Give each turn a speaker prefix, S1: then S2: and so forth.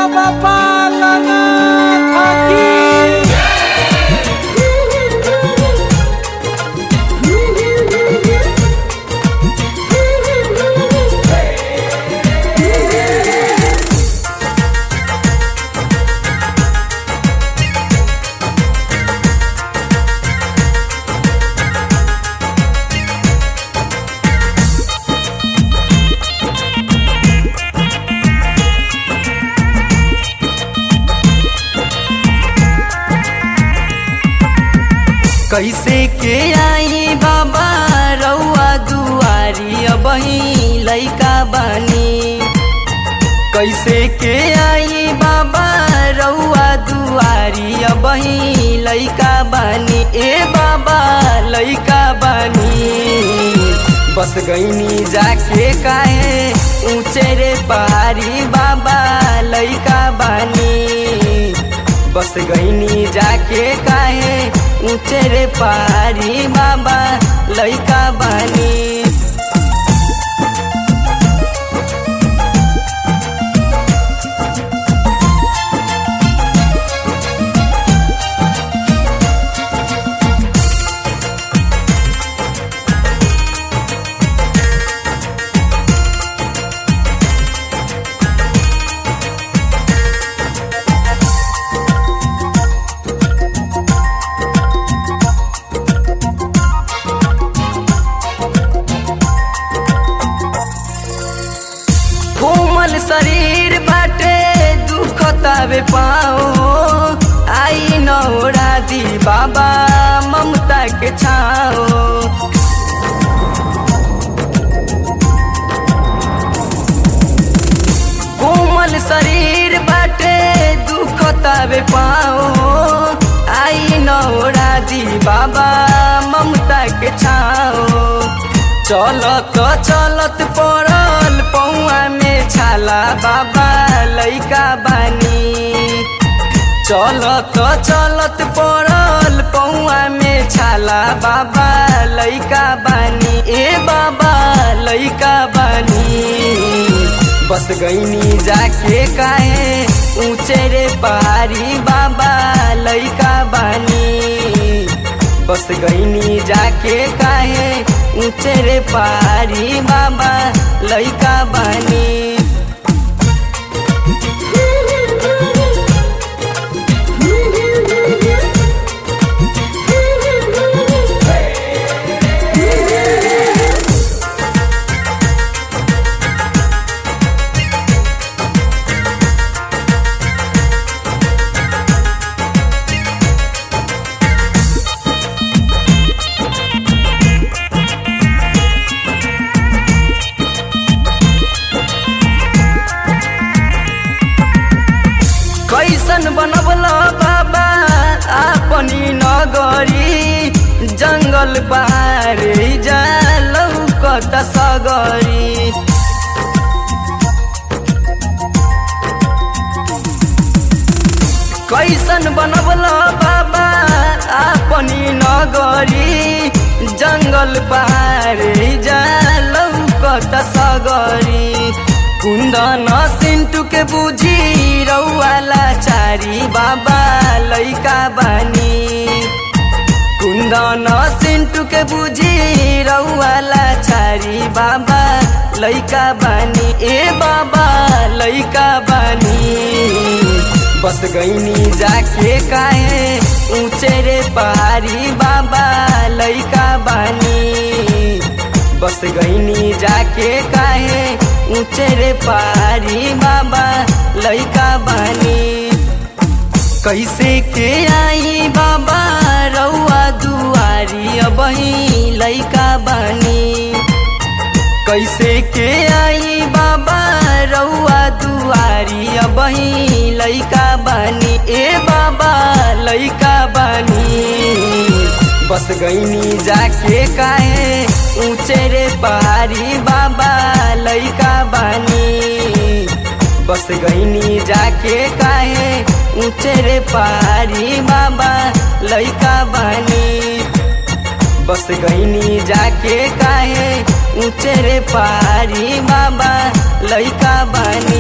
S1: बाबा पालनाथ की
S2: कैसे के आई बाबा रउआ दुआरी अबही लैका बानी कैसे के आई बाबा रउआ दुआरी अबही लैका बानी ए बाबा लैका बानी बस गईनी जाके काहे ऊंचे रे पहाड़ी बाबा लैका बानी बस गईनी जाके काहे ऊंचे रे पहाड़ी बाबा लैका बानी कोमल शरीर बाटे दुखतावे पाओ आई नौरा दी बाबा ममता के छाओ कोमल शरीर बाटे दुखतावे पाओ आई नौरा दी बाबा ममता के छाओ चलत चलत पड़ल पौआ में छाला बाबा लैका बानी चलत चलत पड़ल पौआ में छाला बाबा लैका बानी ए बाबा लैका बानी बस गईनी जाके काहे ऊंचे रे पहाड़ी बाबा लैका बानी बस गईनी जाके काहे ऊंचे रे पहाड़ी बाबा लैका बानी कैसन बनबल बाबा अपनी नगरी जंगल पारे जा लौकत सगरी कैसन बनबल बाबा अपनी नगरी जंगल पारे जा लौकत सगरी कुन्दन सिन्टु के बुझी रौवाला चारी बाबा लैका बानी कुन्दन सिन्टु के बुझी रौवाला चारी बाबा लैका बानी ए बाबा लैका बानी बस गईनी जाके काहे ऊंचे रे पहाड़ी बाबा लैका बानी बस गईनी जाके काहे ऊंचे रे पहाड़ी बाबा लैका बानी कैसे के आई बाबा रउआ दुआरी अबही लैका बानी कैसे के आई बाबा रउआ दुआरी अबही लैका बानी ए बाबा लैका बानी बस गईनी जाके काहे ऊंचे रे पहाड़ी बाबा लैका बानी बस गईनी जाके काहे ऊंचे रे पहाड़ी बाबा लैका बानी बस गईनी जाके काहे ऊंचे रे पहाड़ी बाबा लैका बानी